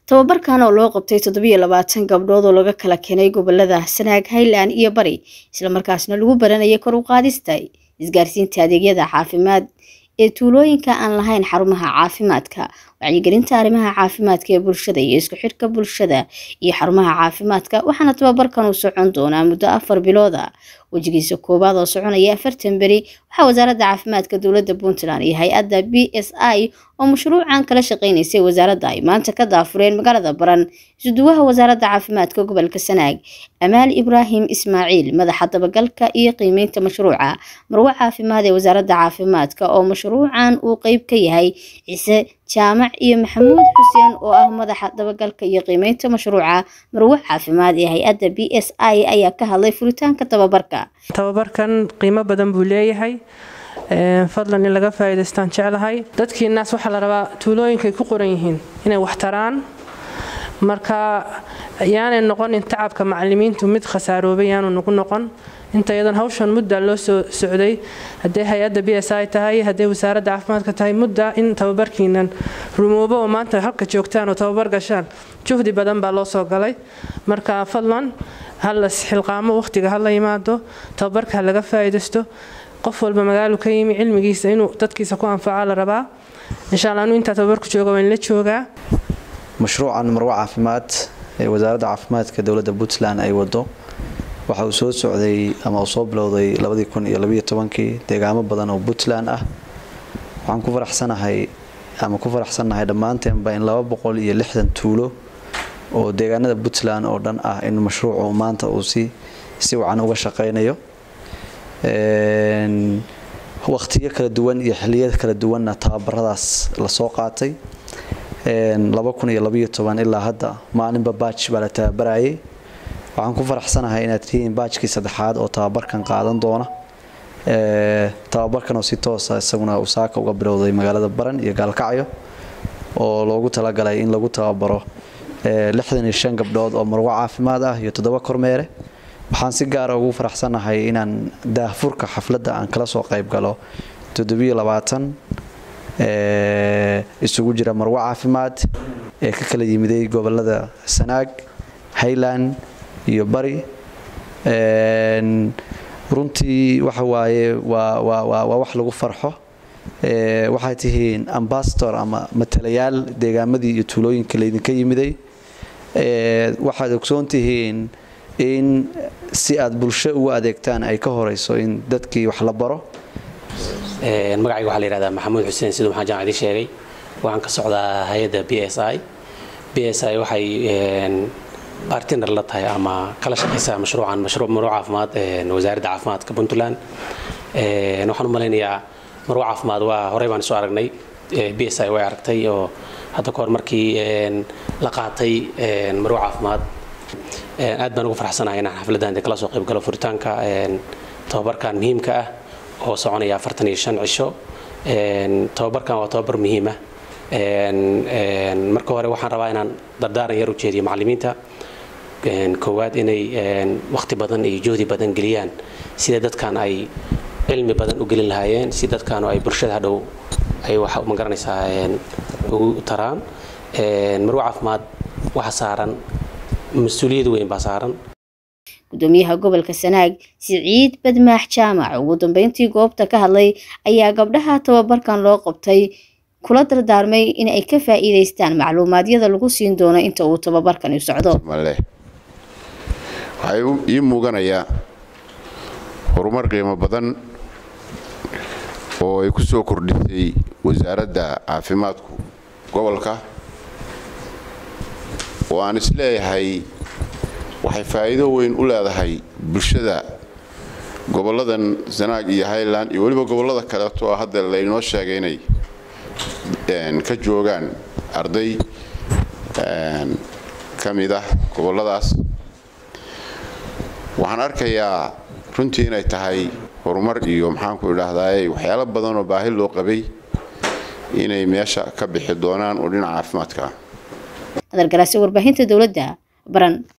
tababarkan oo loo qabtay toddobiyo labaatan gabdhood oo laga kala keenay gobolada sanaag highland iyo bari islamarkaasna lagu baranayay kor u qaadista isgaarsiinta adeegyada caafimaad ee tuulooyinka aan lahayn xarumaha caafimaadka wacyigelinta arrimaha caafimaadka ee bulshada iyo isku xidhka bulshada iyo xarumaha caafimaadka waxaana tababarkan uu socon doonaa muddo afar bilooda wejigiisa koowaad oo soconaya afartan beri waxaa wasaaradda caafimaadka dowladda puntland iyo hay-adda b s i oo mashruucan kala shaqeynaysay wasaaradda ay maanta ka daafureen magaalada baran isuduwaha wasaaradda caafimaadka gobolka sanaag amaal ibraahim ismaaciil madaxa dabagalka iyo qiimeynta mashruuca marwo caafimaad ee wasaaradda caafimaadka oo mashruucan uu qeyb ka yahay ciise jaamac iyo maxamuud xuseen oo ah madaxa dabagalka iyo qiimeynta mashruuca marwo caafimaad ee hay-adda b s i ayaa ka hadlay furitaanka tababarka tababarkan qiimo badan buu leeyahay fadlan in laga faa'iidaystaan jeclahay dadkiinaas waxaa la rabaa tuulooyinkay ku qoran yihiin inay wax taraan marka yaanay noqonin tacabka macalimiintu mid khasaaroobay yaanu nagu noqon inta iyadan hawshan mudda loo soo socday hadday hay-adda b s i tahay hadday wasaaradda caafimaadka tahay mudda in tababarkiinan rumoobo oo maanta halka joogtaan oo tababar gashaan juhdi badan baa loo soo galay marka fadlan hala xilqaamo waqtiga hala yimaado tababarka ha laga faa'iidaysto qof walba magaalu ka yimi cilmigiisa inuu dadkiisa ku anfaca la rabaa insha alla anu intaa tababarku jooga waan la joogaa mashruucan marwo caafimaad ee wasaaradda caafimaadka dowladda puntland ay wado waxa uu soo socday ama uu soo bilowday labadii kun iyo labiyo tobankii deegaamo badan oo puntland ah waxaan ku faraxsanahay ama ku faraxsannahay dhammaanteenba in laba boqol iyo lixdan tuulo oo deegaanada puntland oo dhan ah in mashruucu maanta uu si si wacan uga shaqaynayo waqtiyo kala duwan iyo xiliyada kala duwanna tababaradaas lasoo qaatay ilaa hadda maalinba baaj baa la tababarayay waxaan ku faraxsanahay inaad tihiin baajkii saddexaad oo tababarkan qaadan doona tababarkan oo si toosa isaguna usaaka uga bilowday magaalada baran iyo gaalkacyo oo loogu talagalay in lagu tababaro gabdhood oo marwo caafimaad ah iyo toddoba kormeere waxaan si gaara ugu faraxsanahay inaan daahfurka xafladda aan kala soo qayb galo isugu jira marwo caafimaad ee ka kala yimiday gobolada sanaag highland iyo bari runtii waxa waaye waa wax lagu farxo waxay tihiin ambasador ama matalayaal deegaamadii iyo tuulooyinka laydinka yimiday waxaad ogsoon tihiin in si aad bulsho ugu adeegtaan ay ka horeyso in dadkii wax la baro magacayga waxaa la yihahdaa maxamuud xuseen siduu maxaan jaan idin sheegay waxaan ka socdaa hay-adda b s i b s i waxay bartiner la tahay ama kala shaqaysaa mashruucan mashruuc marwo caafimaad wasaaradda caafimaadka puntland waxaan u malaynayaa marwo caafimaad waa horey baan isu aragnay b s i way aragtay oo hadda kahor markii la qaatay marwo caafimaad aad baan ugu farxsanahay inaan xafladdan de kala soo qayb galo furitaanka tababarkan muhiimka ah oo soconaya afartan iyo shan cisho tababarkan waa tababar muhiima marka hore waxaan rabaa inaan dardaaran yar u jeediyo macallimiinta koowaad inay waqti badan iyo juhdi badan geliyaan sida dadkan ay cilmi badan u gelin lahaayeen si dadkaanu ay bulshada hadhow ay waxa ma garanaysaa ugu taraan marwo caafimaad waxa saaran mas-uuliyad weyn baa saaran gudoomiyaha gobolka sanaag siciid badmaax jaamac ugu dambeyntii goobta ka hadlay ayaa gabdhaha tababarkan loo qabtay kula dardaarmay in ay ka faa'iidaystaan macluumaadyada lagu siin doono inta uu tababarkani socdo waxaa ii muuganaya horumar qiimo badan oo ay ku soo kordhisay wasaaradda caafimaadku gobolka oo aan isleeyahay waxay faa'iido weyn u leedahay bulshada gobolladan sanaag iyo highland iyo weliba gobollada kaleeto oo hadda laynoo sheegay inay ka joogaan arday ka mid ah gobolladaas waxaan arkayaa runtii inay tahay horumar iyo maxaanku idhaahdaay waxyaalo badan oo baahi loo qabay inay meesha ka bixi doonaan oo dhinaca caafimaadka ah adargaraasi warbaahinta dowladda baran